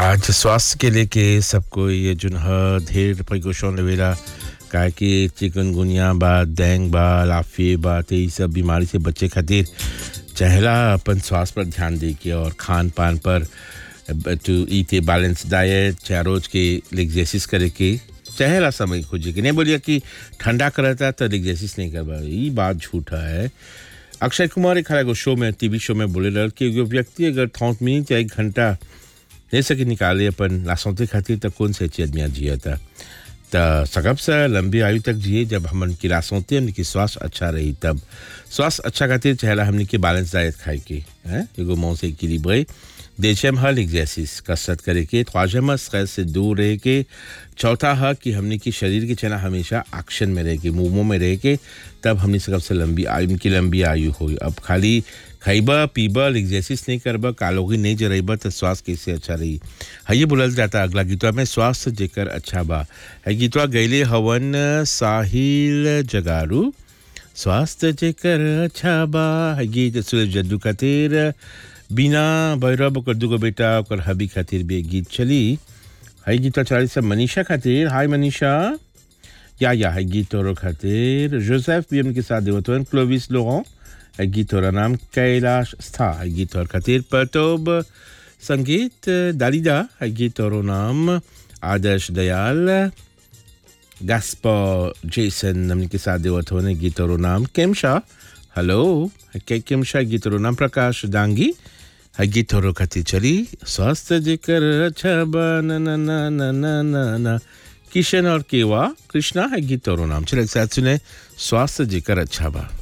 आज स्वास्थ्य के लेके सबको ये जुन ह ढेर प्रिकॉशन लेवेला काहे कि चिकनगुनिया बा डेंग बा लाफी बा तो ये सब बीमारी से बचे खातिर चहला अपन स्वास्थ्य पर ध्यान दे के और खान पान पर टू ईट ए बैलेंस डाइट चाहे रोज के एक्सरसाइज करे के चहला समय खोजे के नहीं बोलिए कि ठंडा करता तो एक्सरसाइज नहीं करवा ये बात झूठा है अक्षय कुमार एक एगो शो में टीवी शो में बोले रहा कि एगो व्यक्ति अगर थौत मिनट या एक घंटा ले सके निकाले अपन लासौते खातिर तो कौन से अच्छी आदमियाँ जिया था तो सकब से लंबी आयु तक जिए जब हमन की लासौते हमने की स्वास्थ्य अच्छा रही तब स्वास्थ्य अच्छा खातिर चहला हमने की बैलेंस डाइट खाए के हैं एगो मौं से इक्विलिब्रे देशम हल एक्सरसाइज कसरत करे के ख्वाजम स्ट्रेस से दूर रह के चौथा है कि हमने की शरीर की चना हमेशा एक्शन में रह के मूवों में रह के तब हमने सबसे लंबी आयु की लंबी आयु हो अब खाली खैबा पीबा एक्सरसाइज नहीं करबा कालोगी नहीं जरेबा तो स्वास्थ्य कैसे अच्छा रही है ये बोलल जाता अगला गीतवा में स्वास्थ्य जेकर अच्छा बा है गीतवा गैले हवन साहिल जगारू स्वास्थ्य जेकर अच्छा बा है गीत सूरज जद्दू खातिर बिना भैरव ओकर दूगो बेटा ओकर हबी खातिर भी एक गीत चली है गीतवा चली सब मनीषा खातिर हाय मनीषा या या है गीत और खातिर जोसेफ भी उनके साथ देवतवन क्लोविस लोगों है गीत और नाम कैलाश स्था है गीत और खातिर पतोब संगीत दालिदा है गीत और नाम आदर्श दयाल गास्पा जेसन हमने के साथ देवतवन गीत और नाम केमशा हेलो है केमशा गीत और नाम प्रकाश डांगी है गीत और खातिर चली स्वास्थ्य जेकर अच्छा बा ना ना ना ना ना ना ना किशन और केवा कृष्णा है गीत और नाम चले एक साथ सुने स्वास्थ्य जेकर अच्छा बा